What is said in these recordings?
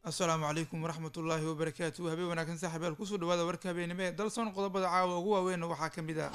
asalaamu calaykum waraxmat ullaahi wabarakaatu habeen wanaagsan saaxiibayaal kusoo dhawaada warka habeenimo ee dalsoon qodobada caawa ugu waaweynna waxaa ka mid ah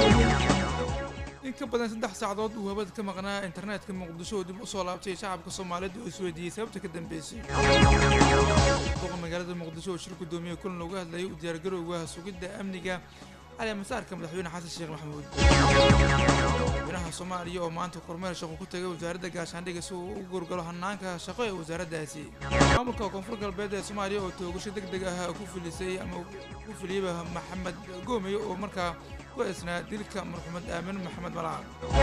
in ka badan saddex saacadood uu hawada ka maqnaa internetka muqdisho oo dib usoo laabtay shacabka soomaaliyeed oo isweydiiyey sababta ka dambeysay duqa magaalada muqdisho oo shir gudoomiye kulan looga hadlayay u diyaargarowga sugidda amniga cali masaarka madaxweyne xasan sheekh maxamuud madaxweynaha soomaaliya oo maanta kormeer shaqo ku tagay wasaaradda gaashaandhiga si uu u gurgalo hanaanka shaqo ee wasaaraddaasi maamulka koonfur galbeed ee soomaaliya oo toogasho deg deg ah ku filisay ama ku filiyeyba maxamed goomey oo markaa ku eesnaa dilka marxumed aamin maxamed malaaq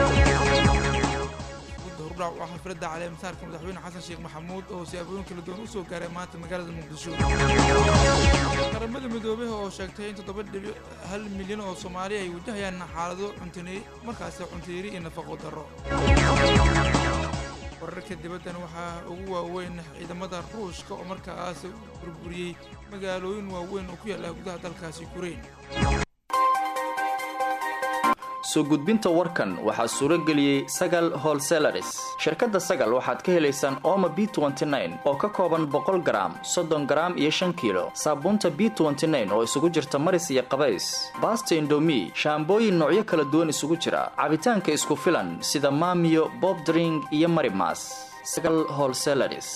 hordhac waa xafladda cali masaarka madaxweyne xasan sheekh maxamuud oo siyaabooyin kala duwan usoo gaaray maanta magaalada muqdisho qaramada midoobey oo sheegtay in toddoba dhibic hal milyan oo soomaali ay wajahayaan xaalado cuntini markaasi cuntiiri iyo nafaqo darro wararka dibaddan waxaa ugu waaweyn ciidamada ruushka oo markaas burburiyey magaalooyin waaweyn oo ku yaalla gudaha dalkaasi yukrain soo gudbinta warkan waxaa suuro geliyey sagal holselaris shirkadda sagal waxaad ka helaysaan ooma b oo ka kooban boqol garaam soddon garaam iyo shan kiilo saabuunta b oo isugu jirta maris iyo qabays baasta indomi shaambooyin noocyo kala duwan isugu jira cabitaanka isku filan sida maamiyo bobdring iyo marimas sagal holselaris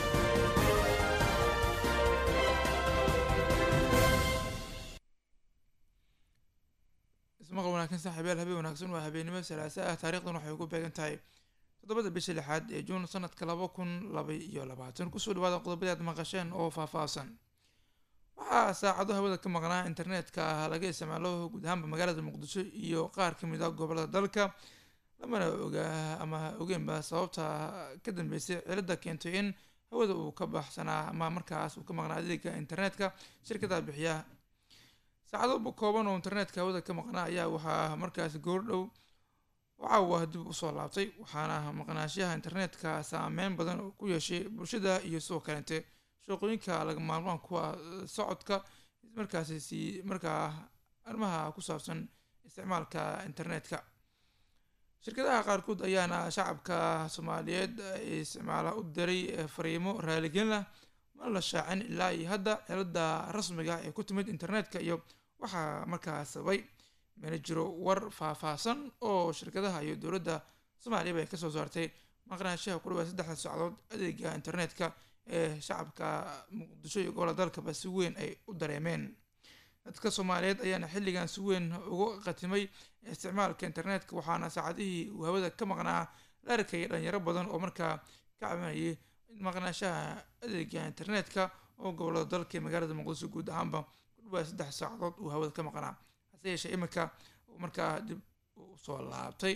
maqal wanaagsan saaxiibayaal habeen wanaagsan waa habeenimo salaasa ah taarikhdan waxay ugu beegan tahay toddobada bisha lixaad ee juun sanadka laba kun laba iyo labaatan kusoo dhawaada qodobadii aad maqasheen oo faahfaahsan waxaa saacado hawada ka maqnaa internetka ah laga isticmaalo guud ahaanba magaalada muqdisho iyo qaar kamid ah gobolada dalka lamana ogaa ama ogeenba sababta ka dambeysay cilada keentay in hawada uu ka baxsanaa ama markaas uu ka maqnaa adeega internetka shirkada bixiya saacado kooban oo internetka hawada ka maqnaa ayaa waxaa markaas goordhow caawa dib usoo laabtay waxaana maqnaashaha internetka saameyn badan oo ku yeeshay bulshada iyo sidoo kalente shaqooyinka laga maalmaan kuwa socodka markaasi si markaa arrimaha ku saabsan isticmaalka internetka shirkadaha qaarkood ayaana shacabka soomaaliyeed isticmaala u diray fariimo raaligelin ah ma la shaacin ilaa iyo hadda cilada rasmiga ee ku timid internetka iyo waxaa markaa sababay mana jiro war faahfaahsan oo shirkadaha iyo dowladda soomaaliyaba ay kasoo saartay maqnaanshaha ku dhawaad saddexda socdood adeega internetka ee shacabka muqdisho iyo gobola dalkaba si weyn ay u dareemeen dadka soomaaliyeed ayaana xilligan si weyn ugu qatimay isticmaalka internetka waxaana saacadihii uu hawada ka maqnaa la arkayay dhalinyaro badan oo markaa ka cabanayay maqnaashaha adeega internetka oo gobolada dalka ee magaalada muqdisho guud ahaanba kudhawaa saddex saacadood uu hawada ka maqnaa hase yeeshee iminka markaa dib usoo laabtay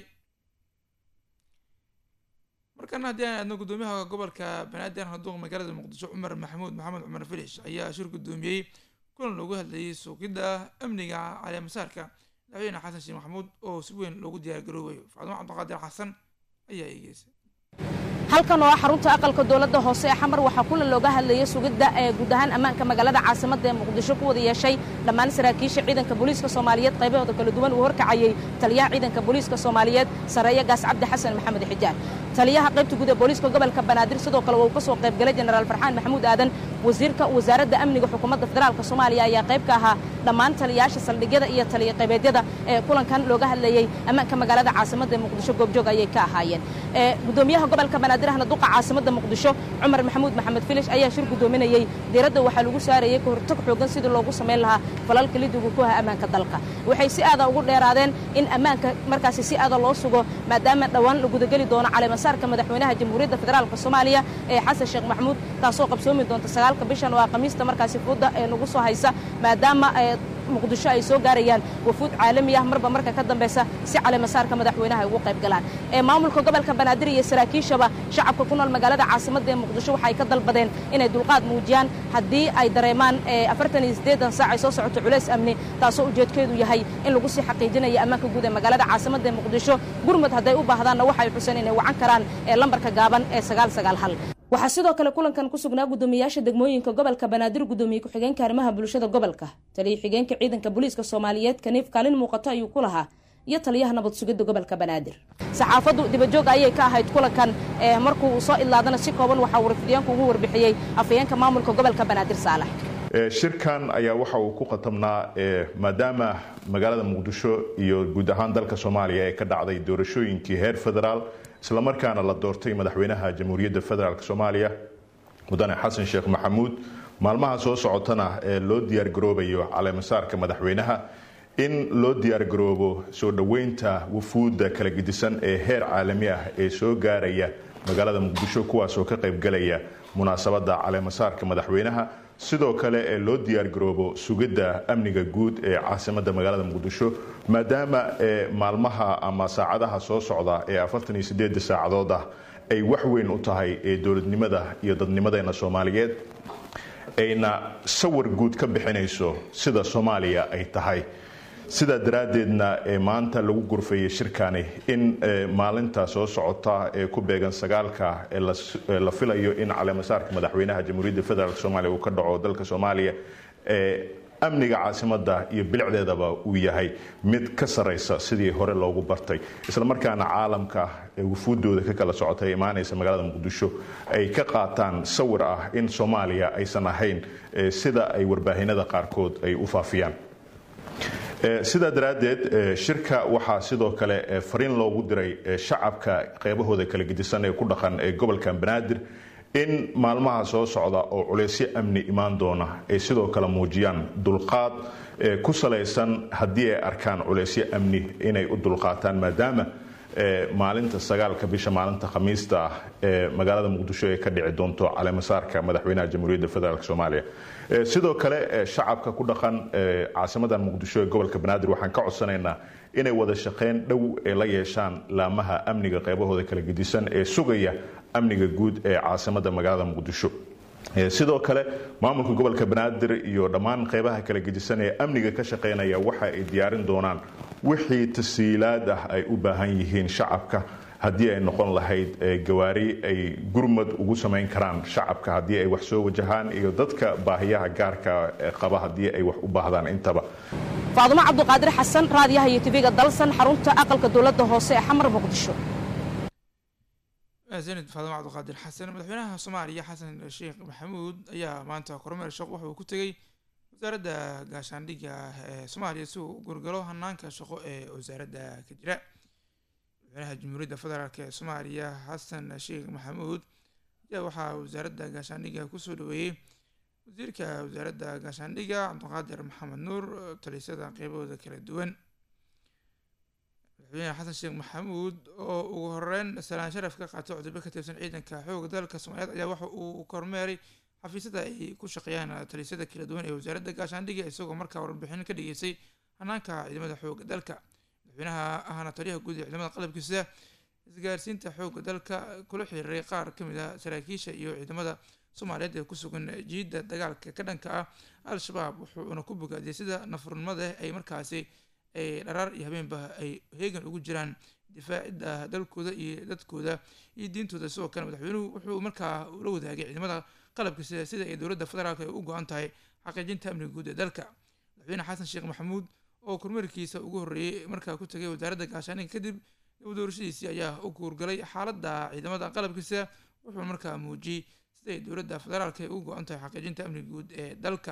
markana haddii aan aadno guddoomiyaha gobolka banaadir haduuq magaalada muqdisho cumar maxamuud maxamed cumar filish ayaa shir guddoomiyey kulan loogu hadlayay suuqidda amniga caleemasaarka madaxweyne xasan sheekh maxamuud oo si weyn loogu diyaargaroobayo facdimo cabdiqaadir xasan ayaa eegeysay halkan oo ah xarunta aqalka dowladda hoose ee xamar waxaa kulan looga hadlayay sugidda ee guud ahaan ammaanka magaalada caasimadda ee muqdisho ku wada yeeshay dhammaan saraakiisha ciidanka booliiska soomaaliyeed qaybahooda kala duwan uu horkacayey taliyaha ciidanka booliiska soomaaliyeed sareeya gaas cabdi xasan maxamed xijaan taliyaha qaybta guud ee booliiska gobolka banaadir sidoo kale uu ka soo qaybgalay jenaraal farxaan maxamuud aadan wasiirka wasaaradda amniga xukuumadda federaalk soomaaliya ayaa qayb ka ahaa dhammaan taliyayaasha saldhigyada iyo taliya qaybeedyada ee kulankan looga hadlayey ammaanka magaalada caasimadda ee muqdisho goobjoog ayay ka ahaayeen gudoomiyaha gobolka banaadir ahna duqa caasimadda muqdisho cumar maxamuud maxamed filish ayaa shir gudoominayey diiradda waxaa lagu saarayey ka hortag xoogan sidii loogu samayn lahaa falalka lidigu ku aha ammaanka dalka waxay si aada ugu dheeraadeen in ammaanka markaasi si aada loo sugo maadaama dhowaan la gudageli doono caleemasaarka madaxweynaha jamhuuriyadda federaalk soomaaliya ee xasan sheekh maxamuud taasoo qabsoomi doonta sagaalka bishan oo ah khamiista markaasi fuudda ee nagu soo haysa maadaama muqdisho ay soo gaarayaan wafuud caalami ah marba marka ka dambeysa si caleemasaarka madaxweynaha ay ugu qayb galaan ee maamulka gobolka banaadir iyo saraakiishaba shacabka ku nool magaalada caasimadda ee muqdisho waxay ka dalbadeen inay dulqaad muujiyaan haddii ay dareemaan afartan iyo siddeedan saac ay soo socoto culays amni taasoo ujeedkeedu yahay in lagu sii xaqiijinayo ammaanka guud ee magaalada caasimadda ee muqdisho gurmud hadday u baahdaanna waxay xuseen inay wacan karaan ee lambarka gaaban ee sagaal sagaal hal waxaa sidoo kale kulankan ku sugnaa guddoomiyayaasha degmooyinka gobolka banaadir guddoomiye ku-xigeenka arrimaha bulshada gobolka taliya xigeenka ciidanka booliiska soomaaliyeed kaniif kaalin muuqato ayuu ku lahaa iyo taliyaha nabad sugidda gobolka banaadir saxaafaddu dibajoog ayay ka ahayd kulankan markuu uu soo idlaadana si kooban waxaa warfidyaanku ugu warbixiyey afhayeenka maamulka gobolka banaadir saalax shirkan ayaa waxa uu ku khatamnaa maadaama magaalada muqdisho iyo guud ahaan dalka soomaaliya ee ka dhacday doorashooyinkii heer federaal islamarkaana la doortay madaxweynaha jamhuuriyadda federaalk soomaaliya mudane xasan sheekh maxamuud maalmaha soo socotana ee loo diyaargaroobayo caleemasaarka madaxweynaha in loo diyaargaroobo soo dhoweynta wufuudda kala gedisan ee heer caalami ah ee soo gaaraya magaalada muqdisho kuwaasoo ka qaybgalaya munaasabadda caleemasaarka madaxweynaha sidoo kale ee loo diyaargaroobo sugidda amniga guud ee caasimadda magaalada muqdisho maadaama maalmaha ama saacadaha soo socda ee afartan iyo sideeda saacadood ah ay wax weyn u tahay ee dowladnimada iyo dadnimadeena soomaaliyeed ayna sawir guud ka bixinayso sida soomaaliya ay tahay sidaa daraaddeedna maanta lagu gurfeeyey shirkani in maalinta soo socota ee ku beegan sagaalka ee la filayo in caleemasaarka madaxweynaha jamhuuriyadda federaalk soomaaliya uu ka dhaco dalka soomaaliya amniga caasimadda iyo bilicdeedaba uu yahay mid ka saraysa sidii hore loogu bartay islamarkaana caalamka wufuuddooda ka kala socotay imaanaysa magaalada muqdisho ay ka qaataan sawir ah in soomaaliya aysan ahayn sida ay warbaahinada qaarkood ay u faafiyaan sidaa daraaddeed shirka waxaa sidoo kale fariin loogu diray shacabka qeybahooda kala gedisan ee ku dhaqan ee gobolka banaadir in maalmaha soo socda oo culeysyo amni imaan doona ay sidoo kale muujiyaan dulqaad ku salaysan haddii ay arkaan culeysyo amni inay u dulqaataan maadaama maalinta sagaalka bisha maalinta khamiista ah ee magaalada muqdisho ay ka dhici doonto caleemasaarka madaxweynaha jamhuuriyadda federaalk soomaaliya sidoo kale shacabka ku dhaqan caasimadan muqdisho ee gobolka banaadir waxaan ka codsanaynaa inay wada shaqeyn dhow ee la yeeshaan laamaha amniga qeybahooda kala gedisan ee sugaya amniga guud ee caasimada magaalada muqdisho sidoo kale maamulka gobolka banaadir iyo dhammaan qeybaha kala gedisan ee amniga ka shaqeynaya waxa ay diyaarin doonaan wixii tasiilaad ah ay u baahan yihiin shacabka haddii ay noqon lahayd gawaari ay gurmad ugu samayn karaan shacabka haddii ay wax soo wajahaan iyo dadka baahiyaha gaarka qaba haddii ay wax u baahdaan intaba faadumo cabduqaadir xasan raadiyaha iyo tv-ga dalsan xarunta aqalka dowladda hoose ee xamar muqdisho sanid faadumo cabduqaadir xasan madaxweynaha soomaaliya xasan sheekh maxamuud ayaa maanta kormeer shaqo waxa uu ku tegey wasaaradda gaashaandhigga ee soomaaliya si uu gurgalo hanaanka shaqo ee wasaaradda ka jira madaxweynaha jamhuuriyadda federaalk ee soomaaliya xasan sheekh maxamuud ayaa waxaa wasaaradda gaashaandhigga kusoo dhaweeyey wasiirka wasaaradda gaashaandhigga cabdiqaadir maxamed nuur talisyada qeybahooda kala duwan madaxweyne xasan sheekh maxamuud oo ugu horeyn salaan sharaf ka qaatay cudurbo ka tirsan ciidanka xooga dalka soomaaliyeed ayaa waxa uu kormeeray xafiisyada ay ku shaqeeyaan talisyada kala duwan ee wasaaradda gaashaandhigga isagoo markaa warbixin ka dhigeysay hanaanka ciidamada xooga dalka madaxweynaha ahna taliyaha guud ee ciidamada qalabkiisa isgaarsiinta xooga dalka kula xiriiray qaar ka mid ah saraakiisha iyo ciidamada soomaaliyeed ee ku sugan jiidda dagaalka ka dhanka ah al-shabaab wuxuuna ku bogaadiyay sida nafurnimada ay markaasi ay dharaar iyo habeenba ay heegan ugu jiraan difaacidda dalkooda iyo dadkooda iyo diintooda sidoo kale madaxweynuhu wuxuu markaa ula wadaagay ciidamada qalabkiisa sida ay dowladda federaalk ay u go-an tahay xaqiijinta amniga guud ee dalka madaxweyne xasan sheekh maxamuud oo kormeerkiisa ugu horreeyey markaa ku tagay wasaaradda gaashaaniga kadib doorashadiisii ayaa u guurgalay xaaladda ciidamada qalabkiisa wuxuu markaa muujiyey siday dowladda federaalk ay ugu go-an tahay xaqiijinta amniga guud ee dalka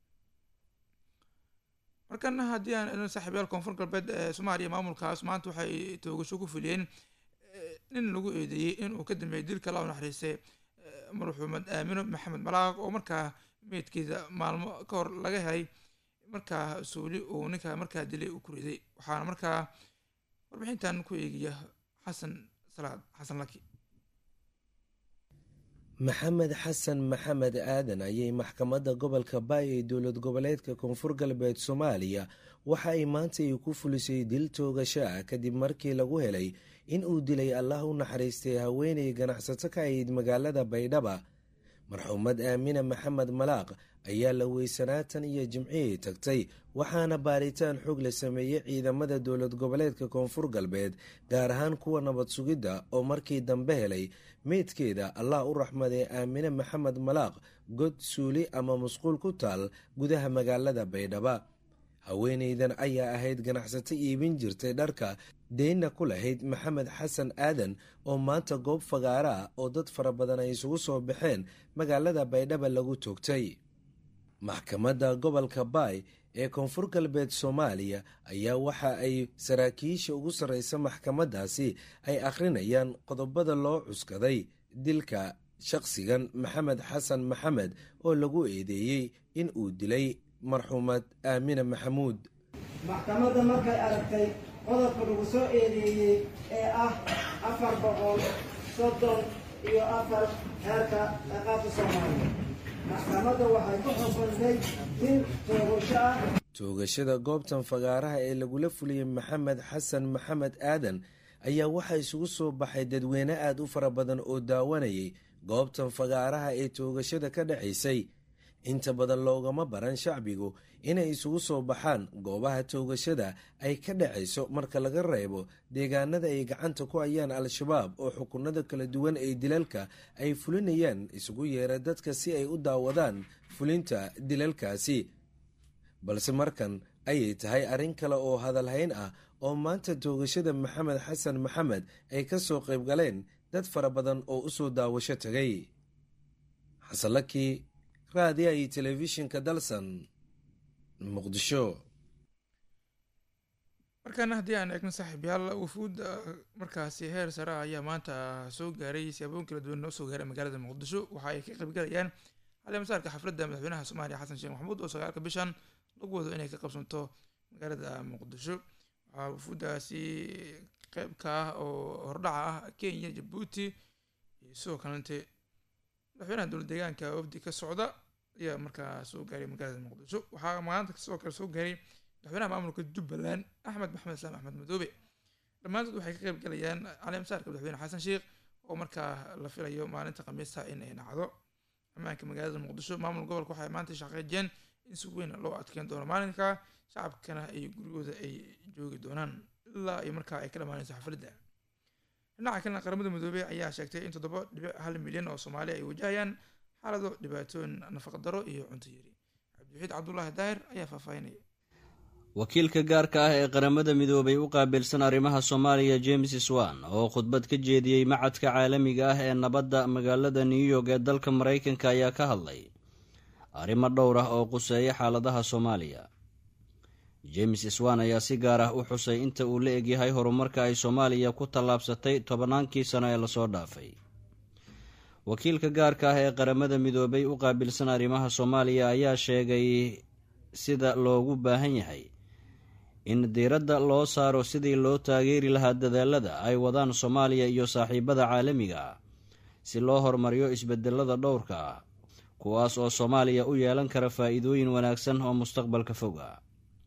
markana haddii aan saaxiibyaal koonfur galbeed ee soomaaliya maamulkaas maanta waxay toogasho ku fuliyeen nin lagu eedeeyey inuu ka dambeeyay dilka la naxariistay marxuumad aamino maxamed malaaq oo markaa meydkeeda maalmo ka hor laga helay markaa suuli uu ninka markaa dilay uu ku riday waxaana markaa warbixintan ku eegaya xasan salaad xasan laki maxamed xasan maxamed aadan ayay maxkamadda gobolka baay ee dowlad goboleedka koonfur galbeed soomaaliya waxa ay maanta ay ku fulisay dil toogasho ah kadib markii lagu helay in uu dilay allah u naxariistay haweenay ganacsato ka ahayd magaalada baydhaba marxuumad aamina maxamed malaaq ayaa la weysanaatan iyo jimcihii tagtay waxaana baaritaan xoog la sameeyey ciidamada dowlad goboleedka koonfur galbeed gaar ahaan kuwa nabad sugidda oo markii dambe helay meydkeeda allah u raxmaday aamine maxamed malaaq god suuli ama musquul ku taal gudaha magaalada baydhaba haweenaydan ayaa ahayd ganacsato iibin jirtay dharka deynna ku lahayd maxamed xasan aadan oo maanta goob fagaara ah oo dad fara badan ay isugu soo baxeen magaalada baydhaba lagu toogtay maxkamadda gobolka baay ee koonfur galbeed soomaaliya ayaa waxa ay saraakiisha ugu sarreysa maxkamaddaasi ay akhrinayaan qodobada loo cuskaday dilka shaqsigan maxamed xasan maxamed oo lagu eedeeyey in uu dilay marxuumad aamina maxamuud maxkamadda markay aragtay qodobka lagu soo eedeeyey ee ah afar boqol soddon iyo afar heerka ciqaabta soomaaliya maxkamadda waxay ku xukuntay dil toogasho ah toogashada goobtan fagaaraha ee lagula fuliyey maxamed xasan maxamed aadan ayaa waxaa isugu soo baxay dadweyne aad u fara badan oo daawanayay goobtan fagaaraha ee toogashada ka dhacaysay inta badan loogama baran shacbigu inay isugu soo baxaan goobaha toogashada ay ka dhacayso marka laga reebo deegaanada ay gacanta ku hayaan al-shabaab oo xukunada kala duwan ee dilalka ay fulinayaan isugu yeera dadka si ay u daawadaan fulinta dilalkaasi balse markan ayay tahay arrin kale oo hadalhayn ah oo maanta toogashada maxamed xasan maxamed ay ka soo qayb galeen dad fara badan oo u soo daawasho tagay xasanlakii raadiya iyo telefishinka dalsan muqdisho markaana haddii aan eegno saaxiibyaal wufuud markaasi heer sare ah ayaa maanta soo gaaray siyaaboyin kala duwan oo soo gaaray magaalada muqdisho waxa ay ka qaybgalayaan caleemasaarka xafladda madaxweynaha soomaaliya xasan sheekh maxamuud oo sagaalka bishan lagu wado inay ka qabsanto magaalada muqdisho waxaa wufuuddaasi qeyb ka ah oo hordhaca ah kenya jabuuti iyo sidoo kalente madaxweynaha dowlad deegaanka wafdi ka socda ayaa markaa soo gaaray magaalada muqdisho waxaa maanta sidoo kale soo gaaray madaxweynaha maamulka jubbaland axmed maxamed islaam axmed madoobe dhammaantood waxay ka qeyb galayaan caleemasaarka madaxweyne xasan sheekh oo markaa la filayo maalinta khamiista in ay dhacdo ammaanka magaalada muqdisho maamul gobolka waxay maanta shaqeejiyeen in si weyn loo adkeyn doono maalinka shacabkana ay gurigooda ay joogi doonaan ilaa iyo markaa ay ka dhamaanayso xafladda dhinaca kalena qaramada midoobey ayaa sheegtay in toddoba dhibic hal milyan oo soomaali ay wajahayaan xaalado dhibaatooyin nafaqadaro iyo cunto yari cabdiwaxiid cabdulaahi daahir ayaa faahfaahinaya wakiilka gaarka ah ee qaramada midoobay u qaabilsan arrimaha soomaaliya james swan oo khudbad ka jeediyey macadka caalamiga ah ee nabadda magaalada new york ee dalka maraykanka ayaa ka hadlay arrimo dhowr ah oo quseeya xaaladaha soomaaliya james swan ayaa si gaar ah u xusay inta uu la egyahay horumarka ay soomaaliya ku tallaabsatay tobannaankii sano ee lasoo dhaafay wakiilka gaarka ah ee qaramada midoobay u qaabilsan arrimaha soomaaliya ayaa sheegay sida loogu baahan yahay in diiradda loo saaro sidii loo taageeri lahaa dadaalada ay wadaan soomaaliya iyo saaxiibada caalamiga ah si loo horumariyo isbedelada dhowrka ah kuwaas oo soomaaliya u yeelan kara faa-iidooyin wanaagsan oo mustaqbalka fog ah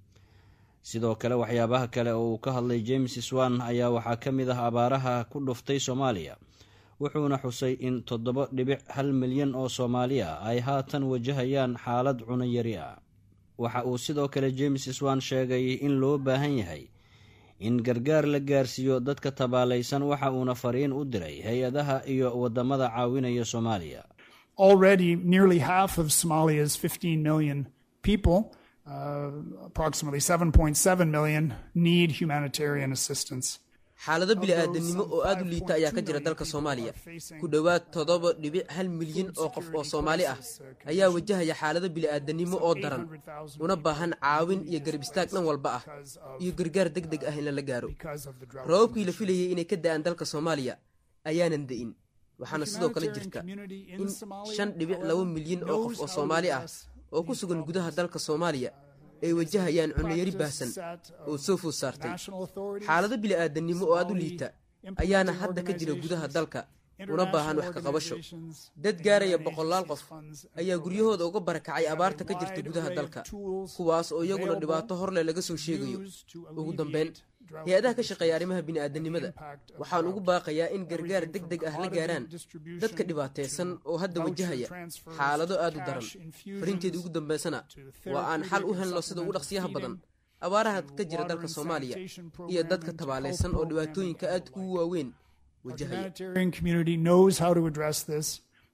sidoo kale waxyaabaha kale oo uu ka hadlay james swan ayaa waxaa ka mid ah abaaraha ku dhuftay soomaaliya wuxuuna xusay in toddoba dhibic hal milyan oo soomaali ah ay haatan wajahayaan xaalad cunayari ah waxa uu sidoo kale james swan sheegay in loo baahan yahay in gargaar la gaarsiiyo dadka tabaalaysan waxa uuna fariin u diray hay-adaha iyo wadamada caawinaya soomaaliya already nearly half of somalia's 15 million people uh, approximately 7.7 million need humanitarian assistance xaalado bili-aadanimo oo aad u liita ayaa ka jira dalka soomaaliya ku dhowaad toddoba dhibic hal milyan oo qof oo soomaali ah ayaa wajahaya xaalado bili-aadanimo oo daran una baahan caawin iyo garab istaag dhan walba ah iyo gargaar deg deg ah in lala gaaro roobabkii la filayay inay ka da-aan dalka soomaaliya ayaanan da-in waxaana sidoo kale jirta in shan dhibic laba milyan oo qof oo soomaali ah oo ku sugan gudaha dalka soomaaliya ay wajahayaan cunayari baahsan oo soo food saartay xaalado bili-aadanimo oo aad u liita ayaana hadda ka jira gudaha dalka una baahan wax ka qabasho dad gaaraya boqolaal qof ayaa guryahooda uga barakacay abaarta ka jirta gudaha dalka kuwaas oo iyaguna dhibaato horleh laga soo sheegayo ugu dambeyn hay-adaha ka shaqeeya arrimaha bini'aadanimada waxaan ugu baaqayaa in gargaar deg deg ah la gaaraan dadka dhibaataysan oo hadda wajahaya xaalado aad u daran farinteeda ugu dambeysana waa aan xal u helno sida ugu dhaqsiyaha badan abaaraha ka jira dalka soomaaliya iyo dadka tabaalaysan oo dhibaatooyinka aad ugu waaweyn wajahaya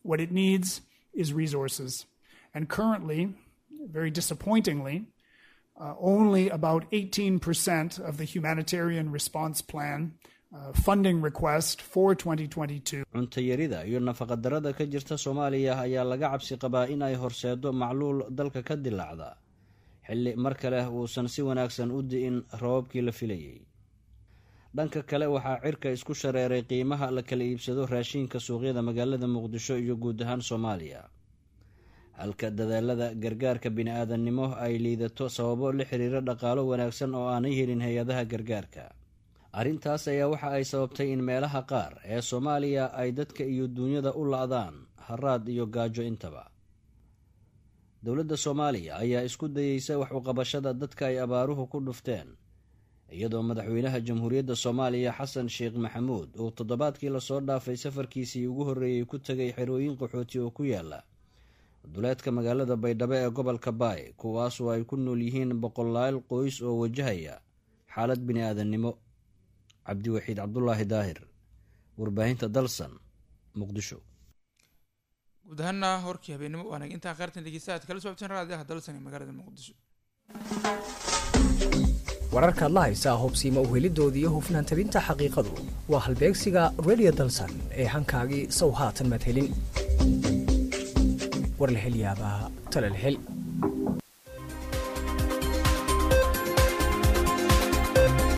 and currently, very disappointingly, uh, only about 18% of the humanitarian response plan uh, funding request for 2022. cuntayarida iyo nafaqadarrada ka jirta soomaaliya ayaa laga cabsi qabaa in ay horseedo macluul dalka ka dilaacda xilli mar kale uusan si wanaagsan u di'in rababkii la filayay dhanka kale waxaa cirka isku shareeray qiimaha la kala iibsado raashiinka suuqyada magaalada muqdisho iyo guud ahaan soomaaliya halka dadaalada gargaarka bini-aadannimo ay liidato sababo la xiriira dhaqaalo wanaagsan oo aanay helin hay-adaha gargaarka arrintaas ayaa waxa ay sababtay in meelaha qaar ee soomaaliya ay dadka iyo duunyada u la-daan haraad iyo gaajo intaba dowladda soomaaliya ayaa isku dayeysa wax uqabashada dadka ay abaaruhu ku dhufteen iyadoo madaxweynaha jamhuuriyadda soomaaliya xasan sheekh maxamuud uu toddobaadkii lasoo dhaafay safarkiisii ugu horreeyey ku tegay xerooyin qaxooti oo ku yaala duleedka magaalada baydhabo ee gobolka baay kuwaasoo ay ku nool yihiin boqolaal qoys oo wajahaya xaalad bini-aadannimo cabdiwaxiid cabdulaahi daahir warbaahinta dalsan muqdisho guud ahaana horkii habeenimo waanag intaa qaartan dhegeysta aad kala socoteen raadiyaha dalsan ee magaalada muqdisho wararkaad la haysaa hubsiima uhelidooda iyo hufnaan tabinta xaqiiqadu waa halbeegsiga redio dalsan ee hankaagii sow haatan madhelin war la hel yaabaa tala la hel